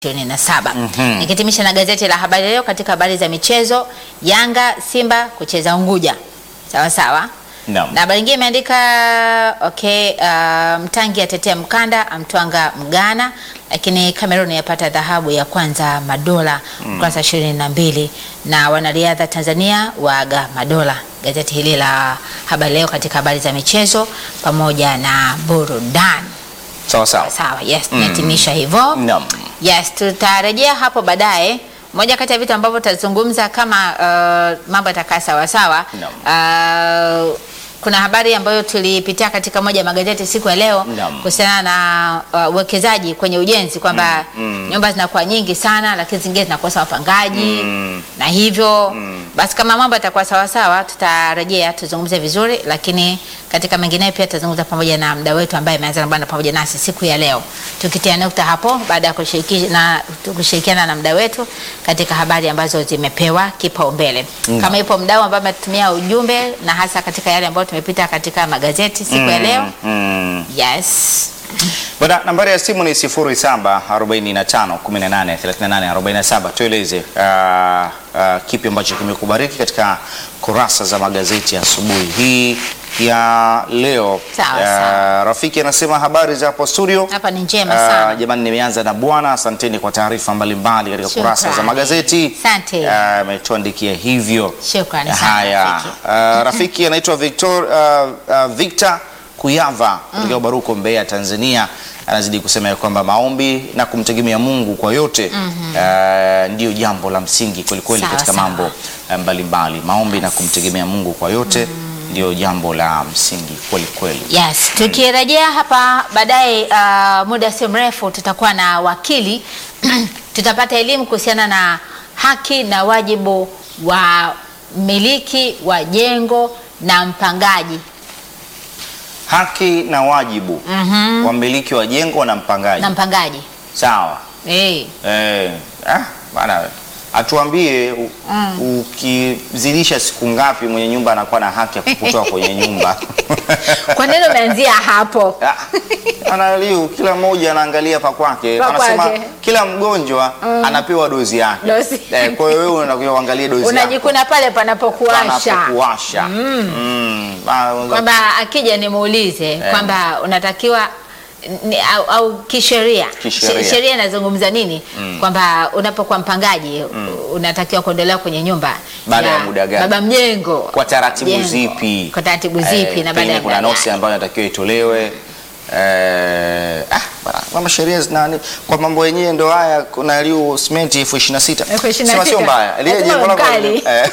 27. Nikitimisha na gazeti la Habari Leo katika habari za michezo, Yanga Simba kucheza Unguja. Sawa sawa. Naam. Na habari nyingine imeandika okay, uh, Mtangi atetea mkanda amtwanga Mgana, lakini Cameroon yapata dhahabu ya kwanza madola ukurasa ishirini na mbili na wanariadha Tanzania waaga madola. Gazeti hili la Habari Leo katika habari za michezo pamoja na burudani. Sawa sawa. Sawa, yes, tunahitimisha hivyo. Naam. Yes, tutarejea hapo baadaye. Moja kati ya vitu ambavyo tutazungumza kama uh, mambo yatakaa sawa sawa. Uh, kuna habari ambayo tulipitia katika moja ya magazeti siku ya leo Naam. kuhusiana na uh, uwekezaji kwenye ujenzi kwamba nyumba zinakuwa nyingi sana, lakini zingine zinakosa wapangaji na hivyo basi, kama mambo yatakuwa sawa sawa, tutarejea tuzungumze vizuri, lakini katika mengineyo pia tutazungumza pamoja na mda wetu ambaye ameanza na bwana pamoja nasi siku ya leo, tukitia nukta hapo baada ya kushiriki- na- kushirikiana na mda wetu katika habari ambazo zimepewa kipaumbele. Kama ipo mdau ambaye ametumia ujumbe na hasa katika yale ambayo tumepita katika magazeti siku ya leo, Mm. yes Bwana, nambari ya simu ni 0745183847. Tueleze uh, uh, kipi ambacho kimekubariki katika kurasa za magazeti ya asubuhi hii ya leo. Sawa, Uh, sawa. Rafiki anasema habari za hapo studio. hapa ni njema Uh, sana. jamani, nimeanza na bwana, asanteni kwa taarifa mbalimbali katika Shukrani. kurasa za magazeti. Asante. Uh, ametuandikia hivyo. Shukrani sana, Haya, Rafiki. uh, rafiki anaitwa Victor, uh, uh, Victor Kuyava kutoka Baruko, Mbeya, Tanzania, anazidi kusema ya kwamba maombi na kumtegemea Mungu kwa yote uh, ndiyo jambo la msingi kweli kweli Sawa, katika sawa. mambo uh, mbalimbali. Maombi na kumtegemea Mungu kwa yote ndiyo jambo la msingi kweli kweli. Yes, tukirejea hapa baadaye, uh, muda si mrefu tutakuwa na wakili tutapata elimu kuhusiana na haki na wajibu wa mmiliki wa jengo na mpangaji. Haki na wajibu wa mmiliki wa jengo na mpangaji. Na mpangaji Sawa. hey. Eh, ah, bana atuambie u- ukizidisha siku ngapi mwenye nyumba anakuwa na haki ya kukutoa kwenye nyumba. Kwa nini umeanzia hapo? Ah, Analiu kila mmoja anaangalia pa kwake. Pa Anasema kwake. kila mgonjwa anapewa dozi yake. Dozi. Eh, kwa hiyo wewe unatakiwa uangalie dozi yako. Unajikuna pale panapokuasha Panapokuwasha. Mm. Ah, kwamba akija nimuulize kwamba unatakiwa ni, au, au kisheria Kisheria. She- sheria inazungumza nini kwamba unapokuwa mpangaji unatakiwa kuondolewa kwenye nyumba Baada ya muda gani? baba mjengo kwa taratibu jengo. zipi? kwa taratibu zipi Eh, na baada pengine ya kuna muda nosi gani? ambayo inatakiwa itolewe. Eh, ah, bana, mama sheria zinani kwa mambo yenyewe ndo haya. Kuna liu simenti elfu ishirini na sita Elfu ishirini na Sema sio sita. mbaya, Lile Lazima jengo lako- mkali. eh,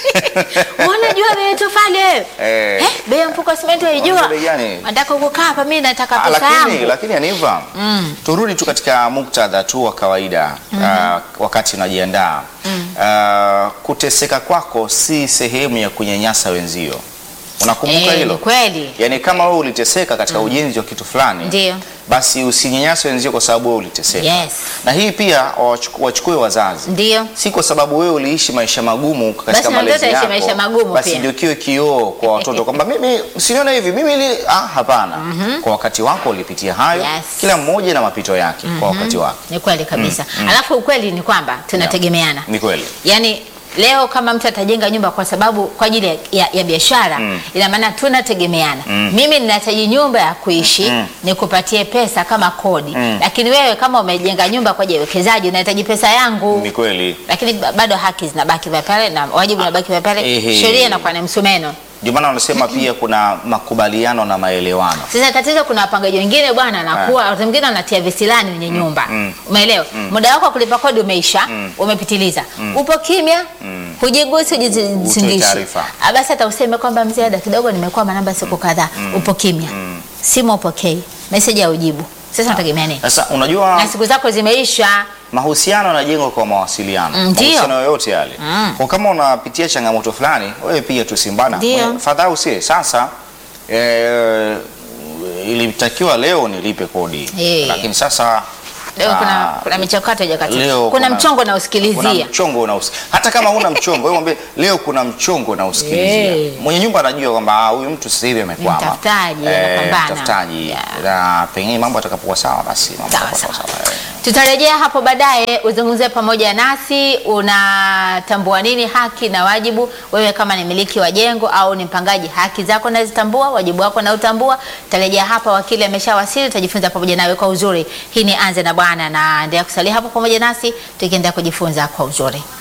unajua bei ya tofali wewe Eh. eh, bei ya mfuko wa simenti waijua Unajua bei gani? nataka kukaa hapa mimi nataka Ah, pesa lakini yangu lakini Aniva, turudi tu katika muktadha tu wa kawaida ah, wakati unajiandaa Ah, kuteseka kwako si sehemu ya kunyanyasa wenzio. Unakumbuka Eh, hilo? ni kweli Yaani kama wewe uliteseka katika ujenzi wa kitu fulani, Ndio. basi usinyanyase wenzio kwa sababu wewe uliteseka. Yes. Na hii pia wachuku- wachukue wazazi, ndio si kwa sababu wewe uliishi maisha magumu katika Basi na malezi mtoto aishi yako, maisha magumu basi pia. ndio kiwe kioo kwa watoto kwamba mimi usinione hivi mimi li, ah, hapana. Kwa wakati wako ulipitia hayo, Yes. kila mmoja na mapito yake kwa wakati wake. ni kweli kabisa alafu ukweli ni kwamba tunategemeana Ni kweli. Yaani leo kama mtu atajenga nyumba kwa sababu kwa ajili ya, ya, ya biashara ina maana tunategemeana. Mimi ninahitaji nyumba ya kuishi nikupatie pesa kama kodi, lakini wewe kama umejenga nyumba kwa ajili ya uwekezaji unahitaji pesa yangu, Ni kweli. lakini ba- bado haki zinabaki pale pale na wajibu unabaki pale pale, Ehe. sheria inakuwa ni msumeno. Ndio maana wanasema pia kuna makubaliano na maelewano. Sasa tatizo, kuna wapangaji wengine bwana, anakuwa wakati mwingine wanatia visilani kwenye nyumba, umeelewa? Muda wako wa kulipa kodi umeisha, umepitiliza, upo kimya, hujigusi, hujizingishi. taarifa. Ah, Basi hata useme kwamba mzee, ada kidogo, nimekuwa manamba siku kadhaa, upo kimya, simu upokei, meseji ya ujibu. Sasa unategemea nini? Sasa unajua Na siku zako zimeisha. mahusiano yanajengwa kwa mawasiliano, Mm, ndio. mahusiano yoyote yale. Kwa kama unapitia changamoto fulani, wewe pia tusimbana, Ndio. fadhaa usie sasa. Eh, ilitakiwa leo nilipe kodi Eh. lakini sasa Leo kuna, ah, kuna michakato haijakatiza. leo kuna, mchongo na usikilizia. kuna mchongo unausi hata kama huna mchongo wewe mwambie leo kuna mchongo na usikilizia Eh. mwenye nyumba anajua kwamba ah, huyu mtu sasa hivi amekwama mtafutaji, Eh, anapambana. mtafutaji Yeah. na pengine mambo atakapokuwa sawa basi mambo Sawa, yatakuwa sawa. sawa Eh. Tutarejea hapo baadaye uzungumzie pamoja nasi, unatambua nini haki na wajibu. Wewe kama ni miliki wa jengo au ni mpangaji, haki zako nazitambua, wajibu wako na utambua. Tutarejea hapa, wakili ameshawasili, tutajifunza pamoja nawe kwa uzuri. Hii ni Anze na Bwana, na endelea kusalia hapo pamoja nasi tukiendelea kujifunza kwa uzuri.